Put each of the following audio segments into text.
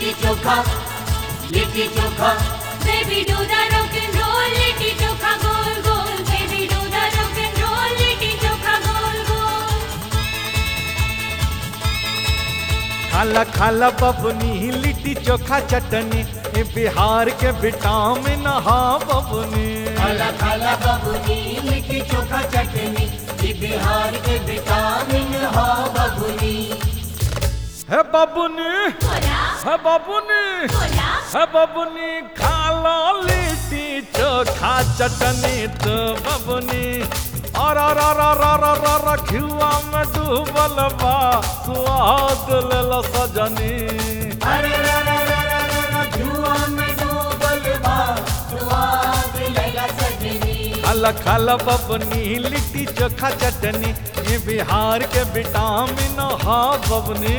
Litti chokha litti chokha Baby do the rock and roll, litti chokha गोल गोल Baby do the rock and roll, litti chokha गोल गोल खाला खाला बबनी लिट्टी चोखा चटनी ए बिहार के विटामिन हा बबनी खाला खाला बबुनी लिट्टी चोखा चटनी ये बिहार के विटामिन हो बबुनी है बबनी बोला है बबनी बोला है बबनी खाला लिट्टी चोखा चटनी तो बबनी और और और और और और और घिवा में डूबल बा स्वाद लेला सजनी अरे रा रा रा रा रा रा जुआ में डूबल बा स्वाद लेला सजनी खाला खाला बबनी लिट्टी चोखा चटनी ये बिहार के विटामिन हा बबनी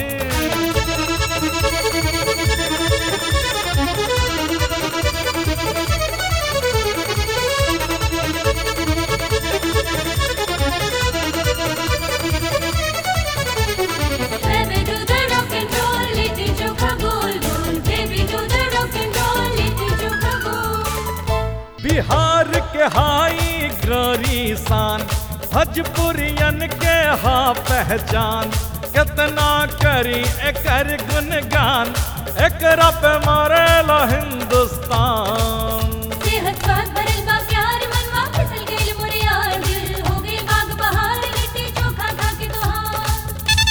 Baby do the rock and roll, litti chokha गोल गोल Baby do the rock and roll, litti chokha गोल बिहार के हाई ग्लोरी शान भजपुरियन के हा पहचान कितना करी एकर गुणगान एकरा पे मारेला हिंदुस्तान सेहत स्वाद भरल बा प्यार मनवा फिसल गइल मोरे यार दिल हो गइल बाग बहार लिट्टी चोखा खा के तोहार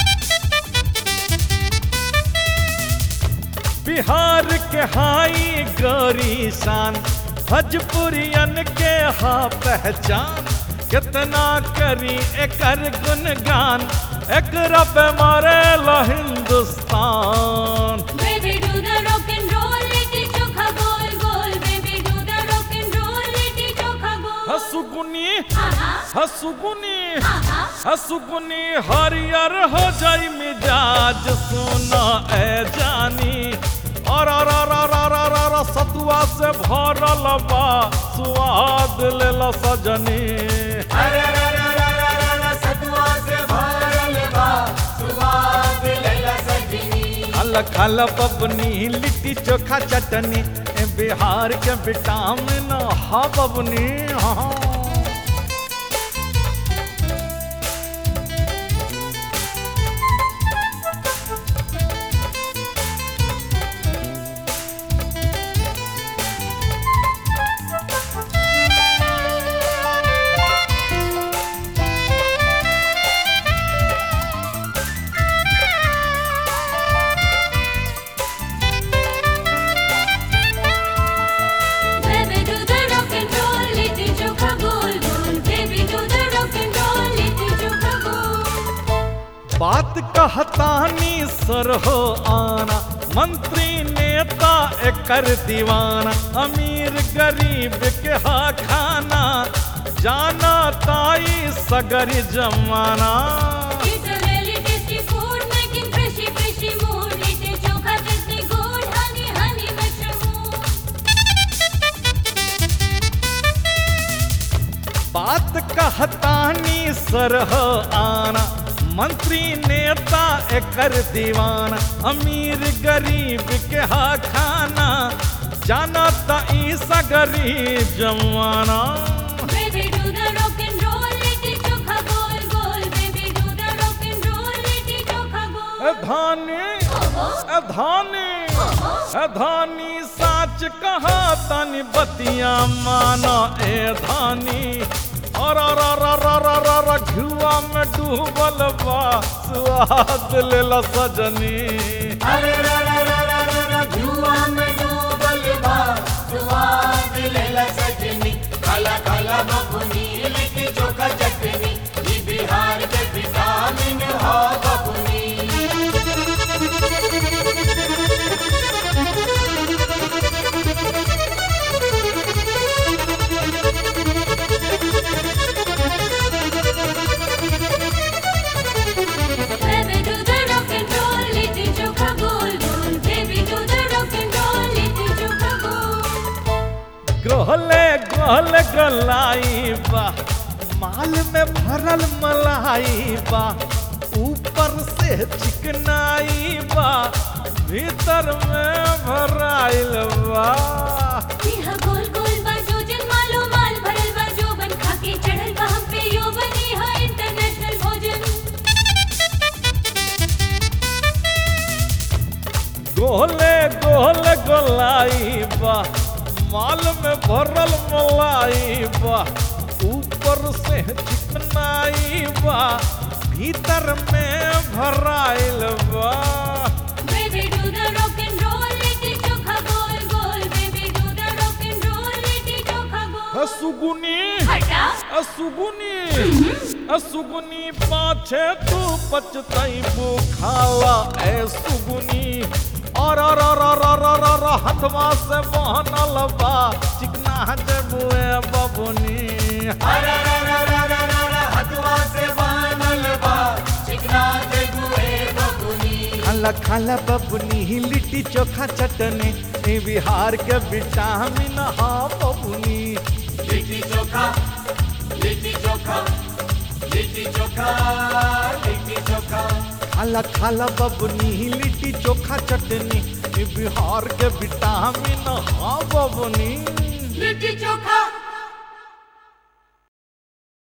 बिहार के हाई गौरी शान भजपुरियन के हा पहचान कितना करी एकर गुणगान एकरा पे मारेला Hindustan Baby do the rock and roll, litti chokha गोल गोल Baby do the rock and roll, litti chokha गोल हसुगुनी आहा हसुगुनी आहा हसुगुनी हरियर हो जाई मिजाज सोना ए जानी और और और और और और और सतुआ से भरल बा स्वाद लेला सजनी अरे रा रा रा रा रा रा सतुआ से भरल बा स्वाद लेला सजनी खल खल बबनी लिट्टी चोखा चटनी ए बिहार के विटामिन हा बबनी हाँ Baby do the rock and roll, litti chokha गोल गोल Baby do the rock and roll, litti chokha गोल बात कहतानी सर हो आना मंत्री नेता एकर दीवाना अमीर गरीब के हा खाना जाना ताई सगरी जमाना It's a really tasty food, making freshy, freshy mood. Litti chokha tasty good, honey, honey मशहूर बात कहतानी सर हो आना मंत्री नेता एकर दीवाना अमीर गरीब के हा खाना जाना ताई सगरी जमाना Baby do the rock and roll, litti chokha गोल गोल Baby do the rock and roll, litti चोखा ए गोल धानी ओहो ए धानी ए धानी साच कहा तनी बतिया माना ए धानी और और और और और और और और घुआ में डूबल बा स्वाद लेला सजनी अरे रा रा रा रा रा रा जुआ में डूबल बा स्वाद लेला सजनी खाला खाला बबुनी लिट्टी चोखा चटनी ये बिहार के विटामिन हो बबुनी Baby do the rock and roll, litti chokha गोल गोल Baby do the rock and roll, litti chokha गोल गोहले गोहले गलाई बा माल में भरल मलाई बा ऊपर से चिकनाई बा भीतर में भराइल बा यह गोल गोल बा जोजन मालो माल भरल बा जोबन खाके चढ़ल बा हम पे यौवन यह इंटरनेशनल भोजन गोले गोल गोलाई बा माल में भरल मलाई बा ऊपर से चिकनाई बा भीतर में भराइल बा baby do the rock and roll litti chokha गोल गोल baby do the rock and roll litti chokha गोल सुगुनी हटा सुगुनी सुगुनी पाछे तू पचतैबू खाला ए सुगुनी और और और और और और और हथवा से बहनल बा चिकना जबुए बबुनी हथवा से बानल बा चिकना दे गुए बबुनी खाला खाला बबुनी लिट्टी चोखा चटनी ए बिहार के विटामिन हा बबुनी लिट्टी चोखा लिट्टी चोखा लिट्टी चोखा लिट्टी चोखा खाला खाला बबुनी लिट्टी चोखा चटनी ए बिहार के विटामिन हा बबुनी लिट्टी चोखा